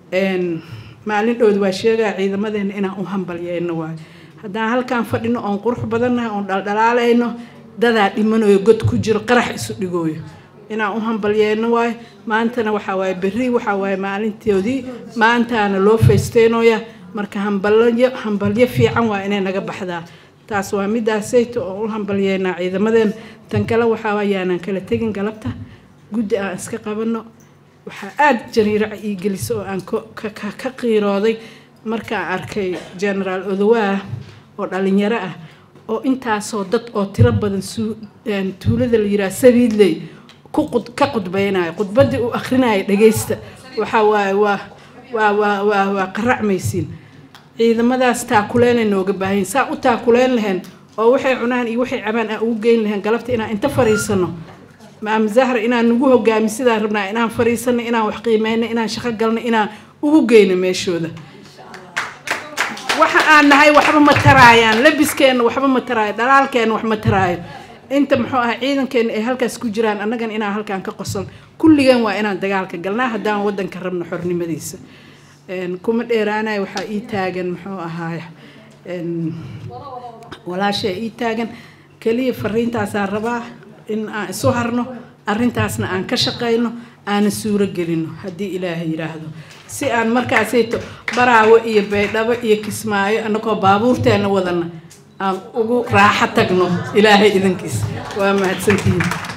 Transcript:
maalin dhowd waa sheegaa ciidamadeena inaan u hambalyeyno waayo haddaan halkaan fadhino oon qurux badannahay oon dhaldhalaalayno dadaa dhimanayo god ku jiro qarax isu dhigooyo inaan u hambalyeyno waayo maantana waxaa waaye berri waxaa waaye maalintoodii maantaana loo faysteynooya marka hambalyo hambalyo fiican waa inay naga baxdaa taas waa midaasayto oo u hambalyeynaa ciidamadeena tan kale waxaa waayaanan kala tegin galabta guddi aan iska qabano waxaa aada jariiraca ii gelisa oo aan ka qiirooday markaan arkay genaraal odowaah oo dhalinyaro ah oo intaasoo dad oo tiro badan tuulada la yiraha sabiidley ka qudbeynayo khudbaddii uu akrinaya dhageysta waxaa waaye waa waa waa waa waa qaracmaysiin ciidamadaas taakuleynay nooga baahayin saa u taakuleyn lahayn oo waxay cunaan iyo waxay cabaan aan ugu geyn lahayn galabta inaan inta fariisano maama zahra inaan nagu hogaami sidaan rabnaa inaan fariisano inaan wax qiimeyno inaan shaqo galno inaan ugu geyno meeshooda waxa aan nahay waxba ma taraayaan labiskeena waxba ma taraayo dhalaalkeena wax ma taraayo inta muxuu ah ciidankeena ay halkaas ku jiraan annagan inaan halkaan ka qoson kulligan waa inaan dagaalka galnaa haddaan waddanka rabno xornimadiisa kuma dheeraanayo waxaa ii taagan muxuu ahaay walaashaa ii taagan keliya fariintaasaan rabaa in aan isu harno arrintaasna aan ka shaqayno aana suuro gelino haddii ilaahay yidhaahdo si aan markaasayto baraawo iyo baydhabo iyo kismaayo annagoo baabuurteena wadana aan ugu raaxo tagno ilaahay idankiisa waa mahadsantihiin